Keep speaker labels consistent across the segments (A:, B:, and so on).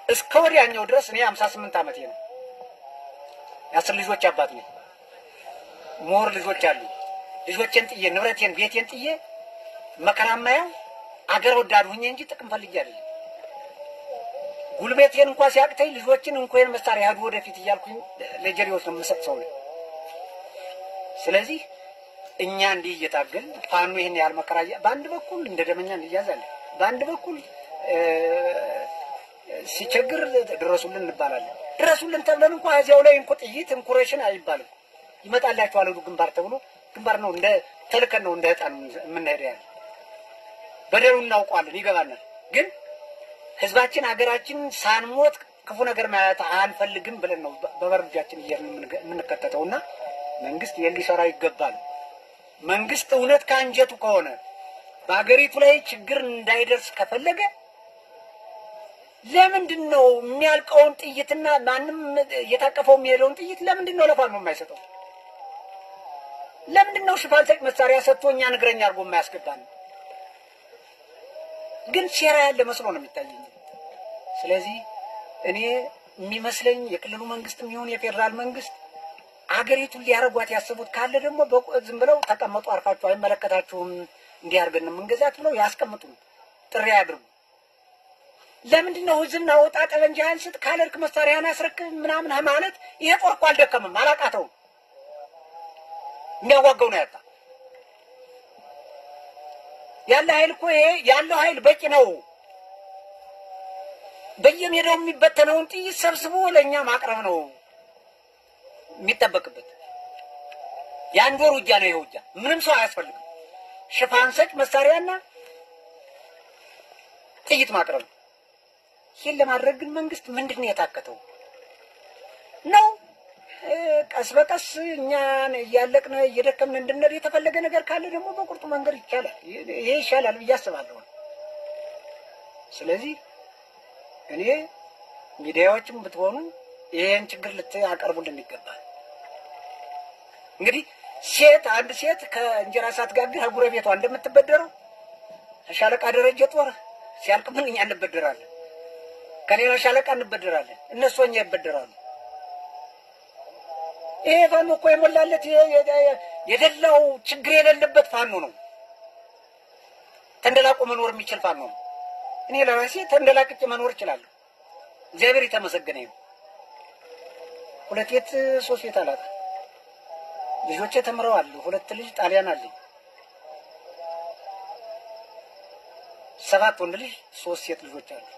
A: እስከ ወዲያኛው ድረስ እኔ ሀምሳ ስምንት ዓመቴ ነው። የአስር ልጆች አባት ነኝ። ሞር ልጆች አሉ። ልጆቼን ጥዬ ንብረቴን ቤቴን ጥዬ መከራ ማየው አገር ወዳድ ሁኜ እንጂ ጥቅም ፈልጌ አይደለም። ጉልበቴን እንኳ ሲያቅተኝ ልጆችን እንኳን መሳሪያ ያዱ ወደፊት እያልኩኝ ለጀሌዎች ነው የምሰጥ ሰው ነኝ። ስለዚህ እኛ እንዲህ እየታገል ፋኖ ይህን ያህል መከራ እያ- በአንድ በኩል እንደ ደመኛ እንያዛለን፣ በአንድ በኩል እ፣ ሲቸግር ድረሱልን እንባላለን። ድረሱልን ተብለን እንኳ እዚያው ላይ እንኮ ጥይት እንኩሬሽን አይባልም። ይመጣላችኋል ሂዱ ግንባር ተብሎ ግንባር ነው እንደ ተልከን ነው እንደ ህጣን የምንሄድ ያለ በደሉ እናውቀዋለን፣ ይገባናል። ግን ህዝባችን ሀገራችን ሳንሞት ክፉ ነገር ማየት አንፈልግም ብለን ነው በበር እጃችን እየሄድን የምንገ- የምንከተተው እና መንግስት ይህን ሊሰራ ይገባል። መንግስት እውነት ከአንጀቱ ከሆነ በሀገሪቱ ላይ ችግር እንዳይደርስ ከፈለገ ለምንድን ነው የሚያልቀውን ጥይትና ማንም እየታቀፈው የሚሄደውን ጥይት ለምንድን ነው ለፋኖ የማይሰጠው? ለምንድን ነው ሽፋን ሰጭ መሳሪያ ሰጥቶ እኛን እግረኛ አድርጎ የማያስገባን? ግን ሴራ ያለ መስሎ ነው የሚታየኝ። ስለዚህ እኔ የሚመስለኝ የክልሉ መንግስትም ይሁን የፌዴራል መንግስት አገሪቱን ሊያረጓት ያሰቡት ካለ ደግሞ በቁ- ዝም ብለው ተቀመጡ፣ አርፋችሁ አይመለከታችሁም፣ እንዲህ አድርገን ነው የምንገዛት ብለው ያስቀምጡ፣ ጥሪ ያድርጉ። ለምንድን ነው ህዝብና ወጣ ጠበንጃህን ስጥ ካለርክ መሳሪያን አስረክብ ምናምን ማለት ይሄ ጦር እኮ አልደከምም፣ አላቃተውም። የሚያዋጋው ነው ያጣ ያለ ኃይል እኮ ይሄ ያለው ኃይል በቂ ነው። በየሜዳው የሚበተነውን ጥይት ሰብስቦ ለእኛ ማቅረብ ነው የሚጠበቅበት። የአንድ ወር ውጊያ ነው ይሄ ውጊያ። ምንም ሰው አያስፈልግም። ሽፋን ሰጭ መሳሪያና ጥይት ማቅረብ ነው። ይህን ለማድረግ ግን መንግስት ምንድን ነው የታከተው ነው? እ፣ ቀስ በቀስ እኛን እያለቅን እየደከምን እንድንሄድ የተፈለገ ነገር ካለ ደግሞ በቁርጡ መንገድ ይቻላል። ይሄ ይሻላል ብዬ አስባለሁ። ስለዚህ እኔ ሚዲያዎችም ብትሆኑ ይሄን ችግር ልታቀርቡልን ይገባል። እንግዲህ ሴት አንድ ሴት ከእንጀራ ሳትጋግር ከጎረቤቷ እንደምትበደረው ሻለቃ ደረጀ ጦር ሲያልቅብን እኛ እንበደራለን፣ ከሌላ ሻለቃ እንበደራለን፣ እነሱ እኛ ይበደራሉ። ይሄ ፋኖ እኮ የሞላለት የ- የ- የደላው ችግር የሌለበት ፋኖ ነው። ተንደላቆ መኖር የሚችል ፋኖ ነው። እኔ ለራሴ ተንደላቅቄ መኖር እችላለሁ። እግዚአብሔር የተመሰገነ ይሁን። ሁለት ቤት ሶስት ቤት አላት። ልጆቼ ተምረዋል። ሁለት ልጅ ጣሊያን አለኝ። ሰባት ወንድ ልጅ ሶስት ሴት ልጆች አሉ።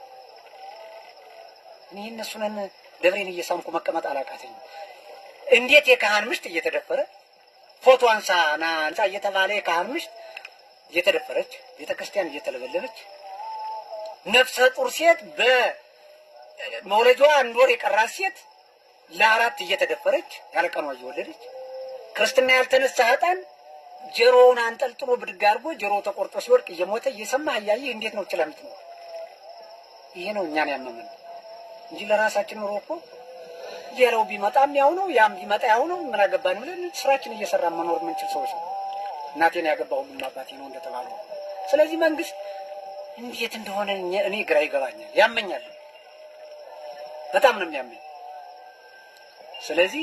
A: እኔ እነሱንን ደብሬን እየሳምኩ መቀመጥ አላቃተኝም። እንዴት የካህን ምሽት እየተደፈረ ፎቶ አንሳ ና አንሳ እየተባለ የካህን ምሽት እየተደፈረች ቤተ ክርስቲያን እየተለበለበች ነፍሰ ጡር ሴት በመውለጃዋ አንድ ወር የቀራት ሴት ለአራት እየተደፈረች ያለቀኗ እየወለደች ክርስትና ያልተነሳ ህጣን ጆሮውን አንጠልጥሎ ብድግ አድርጎ ጆሮው ተቆርጦ ሲወድቅ እየሞተ እየሰማህ እያየህ እንዴት ነው ችለህ የምትኖር? ይሄ ነው እኛን ያመመን እንጂ ለራሳችን ኑሮ እኮ ሌላው ቢመጣም ያው ነው፣ ያም ቢመጣ ያው ነው። ምን አገባን ብለን ስራችን እየሰራን መኖር የምንችል ሰዎች ነው። እናቴን ያገባ ሁሉም አባቴ ነው እንደተባለው። ስለዚህ መንግስት እንዴት እንደሆነ እኛ- እኔ ግራ ይገባኛል፣ ያመኛል፣ በጣም ነው የሚያመኝ። ስለዚህ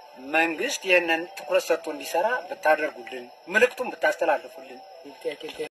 A: መንግስት ይህንን ትኩረት ሰጥቶ እንዲሰራ ብታደርጉልን፣ ምልክቱን ብታስተላልፉልን